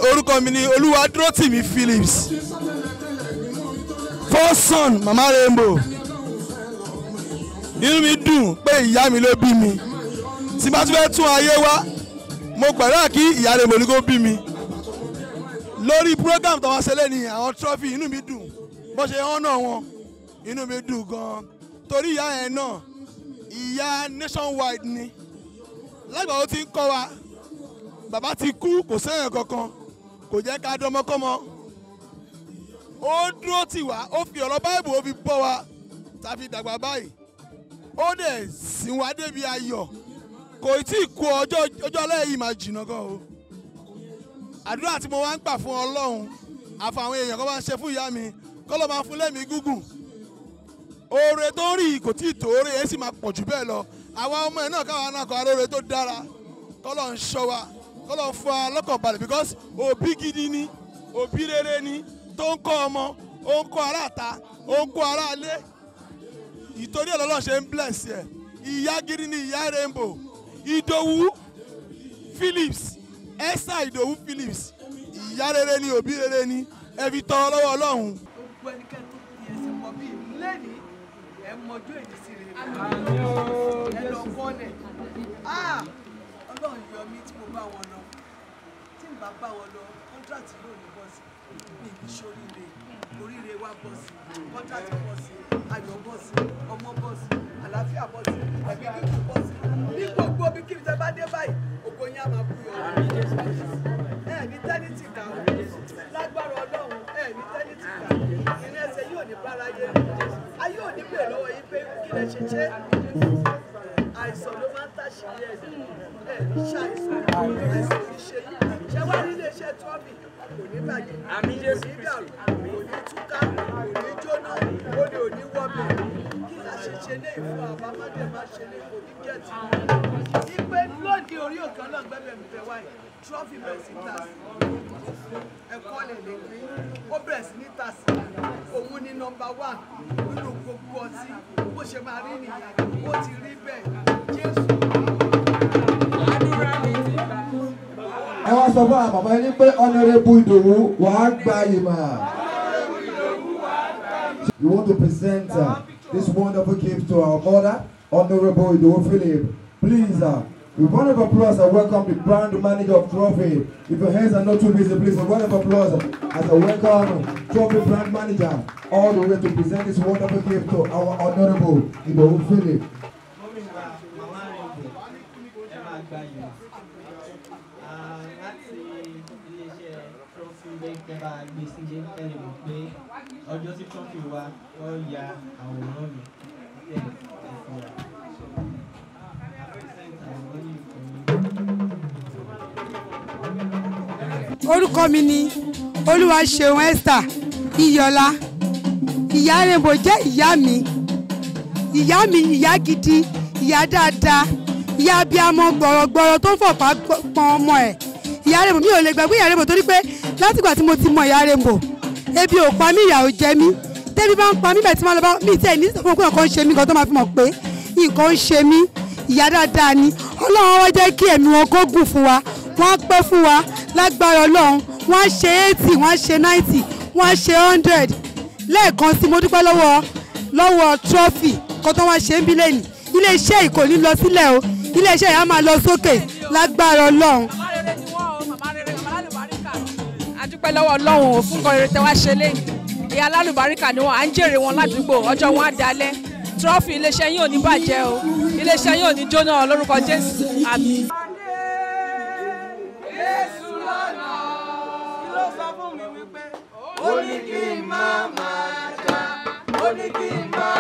orúkọ mi ni olúwadúrótìmí phillips first son mama rainbow inú mi dùn pé ìyá mi ló bí mi tí bá tún fẹ́ tún ayé wá mo gbàdúrà kí ìyá rainbow ní kó bí mi lórí program tó wá ṣẹlẹ̀ ní àwọn trophy inú mi dùn bó ṣe hàn náà wọn inú mi dùn gan torí ìyá yẹn náà ìyá nationwide ni lágbà ó ti ń kọ́ wa bàbá ti kú kò sẹ́yìn kankan kò jẹ́ ká dánmọ́kọ́mọ́ ó dúró tì wá ó fi ọ̀rọ̀ báìbù ó fi bọ́ wa tàbí dàgbà báyìí ó dẹ̀ sìn wá débi ayọ̀ kò tí ì kú ọjọ́ ọjọ́ alẹ́ yìí máa jìnnà gan o àdúrà tí mo wá ń gbà fún ọlọ́run àfàwọn èèyàn kan máa ń ṣe fún ìyá mi kọ́ ló máa fún lẹ́mìí gúngùn oore tó ń rí kò tí ì tó oore yẹn sì máa pọ̀ jù bẹ́ẹ̀ lọ àwa ọmọ ẹ̀ náà káwa náà kọ́ aróore tó dára kọ́ ló ń ṣọ́ wa kọ́ ló ń fún wa lọ́kàn balẹ̀ because òbí gidi ni òbí rere ni tó ń kọ́ ọmọ ó ń kọ́ aráàta ó ń kọ́ aráalé ìtorí ẹ̀ lọ́lọ́ ṣe ń bless ẹ̀ ìyá gidi ni ìyá rainbow ìdòwú phillips esther ìdòwú phillips ìyá rere ni òbí rere ni ẹ fi tọrọ lọ́wọ́ ọlọ́run. gbogbo ẹnikẹ́ni tó fi ẹsẹ̀ mọ bíi lẹ́nìí ẹ mọjú èyí sí rere ẹ lọ kọ́lẹ̀ ọlọ́run yọ mí tí mo bá wọn lọ tí n bá bá wọn lọ kọ́ńtrátì yóò ní bọ́ sí mi kì í ṣoríire oríire wa bọ́ sí kọ́ńtrátì bọ́ sí ayọ̀ bọ́ sí ọmọ bọ́ sí àlàáfíà bọ́ sí ẹ̀mí kíkún bọ́ sí ní gbogbo bí kí n tẹ bá dé báyìí ògo yín á máa bú yọ ẹ ní tẹ́nìtì kà ó lágbára ọlọ́run ẹ ní tẹ́nìtì kà ìrìn ẹsẹ̀ yóò ní bára yé ayé ò ní bèèrè lọ́wọ́ yín pé kí lè ṣe ṣe àìsàn ló máa ń tàṣírí ẹ̀ ẹ̀ ní ṣàìsàn àìsàn ò ní ṣe yín ṣé wá ní iléeṣẹ́ trọ́bì kò ní bàjẹ́ kò ní dàrú kò ní túká kò ní jóná olè ò ní wọ́bẹ̀ kí la ṣe ṣe lé ìfún àbámọ́dé má ṣe lé kò ní gẹ̀ẹ́tì ìpè lóde orí òkè ọlọ́gbẹ́bẹ̀ mi fẹ́ wáyé trọ́fì bẹ̀rẹ̀ sí tà sí ẹ̀kọ́ lè lè gbé ó bẹ̀rẹ̀ sí ní tà sí òun ní nọmba wà nínú gbogbo ọtí bó ṣe máa rí nìyẹn ó ti rí bẹ́ẹ̀ jésù. ẹ wá sọ fún àwọn bàbá yín pé honourable ìdòwú wàá gba ìmọ̀. You want to present uh, this wonderful gift to our mother, Honorable Idowu Philip. Please, uh, with one of applause, I welcome the brand manager of Trophy. If your hands are not too busy, please, with one of applause, as I welcome Trophy brand manager all the way to present this wonderful gift to our Honorable Idowu Philip. gómìnà màmá rẹ̀ ẹ máa gba yìí láti iléeṣẹ́ trọ́fì bẹ́ẹ̀ bá gbé sílé ẹni mọ̀ pé ọjọ́ tí trọ́fì wa wọ́n ya àwòrán mi tẹ̀ ẹ̀ fúnra. orúkọ mi ni olúwaṣeun esther iyọlá ìyá rainbow jẹ́ ìyá mi ìyá mi ìyá gidi ìyá dáadáa ìyá abiyamọ gbọ̀rọ̀gbọ̀rọ̀ tó ń fọ̀pá pọn ọmọ ẹ̀ ìyá rainbow mi ò lè gbàgbé ìyá rainbow torí pé látìgbà tí mo ti mọ ìyá rainbow ebi ò pa mí ìyà ò jẹ mí tẹ́bí bá ń pa mí bẹ́ẹ̀ tí wọ́n lọ bá mi tẹ̀ ní sọ́kùn pé nǹkan ń ṣe mí kan tó máa fi mọ̀ pé nǹkan ń ṣe mí ìyá dáadáa ni ọlọ́run wá jẹ́ kí ẹ̀mí wọn kó gùn fún wa wọ́n á pẹ́ fún wa lágbára ọlọ́run wọ́n á ṣe eighty wọ́n á ṣe ninety wọ́n á ṣe hundred lẹ́ẹ̀kan sí mo dúpẹ́ lọ́wọ́ lọ́wọ́ trophy kan tó wá ṣe ń bí lẹ́nu iléeṣẹ́ yìí kò ní lọ sílẹ̀ o iléeṣẹ́ yìí á máa lọ sókè lágbára ọlọ́run. a dúpẹ́ lọ́wọ́ ọlọ́run ò fún nǹkan rere tẹ́ wá ṣe lẹ́yìn ìyá alálùbáríkà ni wọn à ń jèrè wọn ládùúgbò ọjọ́ wọn á dalẹ̀ trọ́fì iléeṣẹ́ yín ò ní bàjẹ́ o iléeṣẹ́ yín ò ní jóná lórúkọ jésù àmín. Jésù lọ́nà kí ló sọ fún mi wípé ó ní kí n má máa jà ó ní kí n má